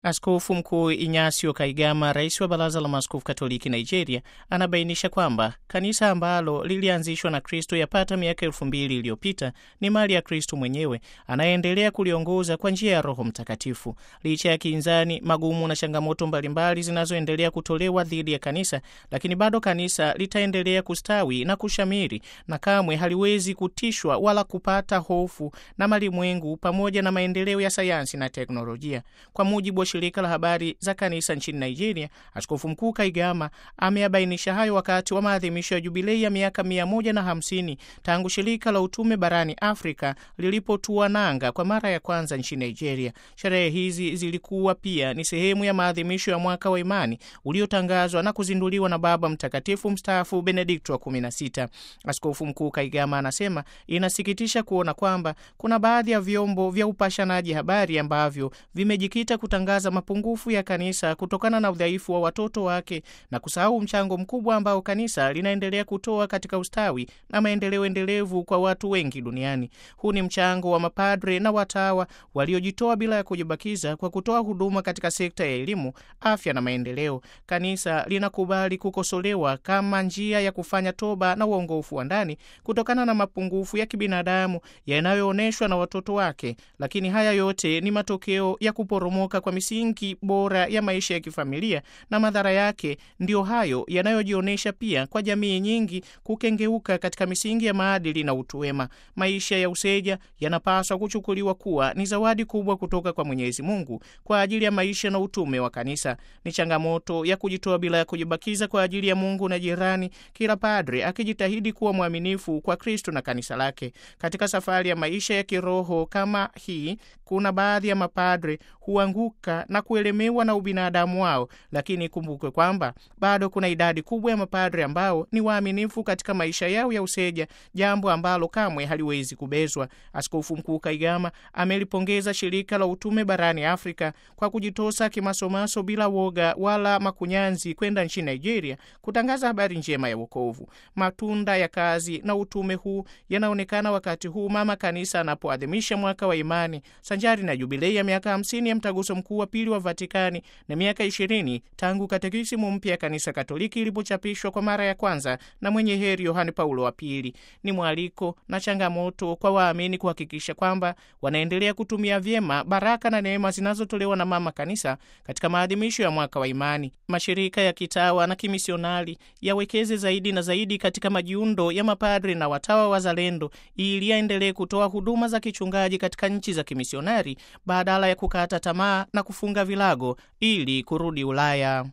Askofu Mkuu Inyasio Kaigama, rais wa Baraza la Maaskofu Katoliki Nigeria, anabainisha kwamba kanisa ambalo lilianzishwa na Kristo yapata miaka elfu mbili iliyopita ni mali ya Kristo mwenyewe anayeendelea kuliongoza kwa njia ya Roho Mtakatifu. Licha ya kinzani, magumu na changamoto mbalimbali zinazoendelea kutolewa dhidi ya kanisa, lakini bado kanisa litaendelea kustawi na kushamiri na kamwe haliwezi kutishwa wala kupata hofu na malimwengu pamoja na maendeleo ya sayansi na teknolojia. Kwa mujibu wa shirika la habari za kanisa nchini Nigeria, Askofu Mkuu Kaigama ameyabainisha hayo wakati wa maadhimisho ya jubilei ya miaka mia moja na hamsini tangu shirika la utume barani Afrika lilipotua nanga kwa mara ya kwanza nchini Nigeria. Sherehe hizi zilikuwa pia ni sehemu ya maadhimisho ya mwaka wa imani uliotangazwa na kuzinduliwa na Baba Mtakatifu mstaafu Benedikto wa 16. Askofu Mkuu Kaigama anasema inasikitisha kuona kwamba kuna baadhi ya vyombo vya upashanaji habari ambavyo vimejikita kutangaza mapungufu ya kanisa kutokana na udhaifu wa watoto wake na kusahau mchango mkubwa ambao kanisa linaendelea kutoa katika ustawi na maendeleo endelevu kwa watu wengi duniani. Huu ni mchango wa mapadre na watawa waliojitoa bila ya kujibakiza kwa kutoa huduma katika sekta ya elimu, afya na maendeleo. Kanisa linakubali kukosolewa kama njia ya kufanya toba na uongofu wa ndani kutokana na mapungufu ya kibinadamu yanayoonyeshwa na watoto wake, lakini haya yote ni matokeo ya kuporomoka kwa misingi bora ya maisha ya kifamilia, na madhara yake ndiyo hayo yanayojionyesha pia kwa jamii nyingi kukengeuka katika misingi ya maadili na utu wema. Maisha ya useja yanapaswa kuchukuliwa kuwa ni zawadi kubwa kutoka kwa Mwenyezi Mungu kwa ajili ya maisha na utume wa kanisa. Ni changamoto ya kujitoa bila ya kujibakiza kwa ajili ya Mungu na jirani, kila padre akijitahidi kuwa mwaminifu kwa Kristo na kanisa lake. Katika safari ya maisha ya kiroho kama hii, kuna baadhi ya mapadre huanguka na kuelemewa na ubinadamu wao, lakini ikumbukwe kwamba bado kuna idadi kubwa ya mapadre ambao ni waaminifu katika maisha yao ya useja, jambo ambalo kamwe haliwezi kubezwa. Askofu Mkuu Kaigama amelipongeza shirika la utume barani Afrika kwa kujitosa kimasomaso bila woga wala makunyanzi kwenda nchini Nigeria kutangaza habari njema ya wokovu. Matunda ya kazi na utume huu yanaonekana wakati huu mama kanisa anapoadhimisha mwaka wa imani sanjari na jubilei ya miaka hamsini ya mtaguso mkuu wa pili wa Vatikani na miaka ishirini tangu katekisimu mpya ya kanisa Katoliki ilipochapishwa kwa mara ya kwanza na mwenye heri Yohane Paulo wa Pili. Ni mwaliko na changamoto kwa waamini kuhakikisha kwamba wanaendelea kutumia vyema baraka na neema zinazotolewa na mama kanisa katika maadhimisho ya mwaka wa imani. Mashirika ya kitawa na kimisionari yawekeze zaidi na zaidi katika majiundo ya mapadri na watawa wazalendo ili yaendelee kutoa huduma za kichungaji katika nchi za kimisionari badala ya kukata tamaa na kufunga vilago ili kurudi Ulaya.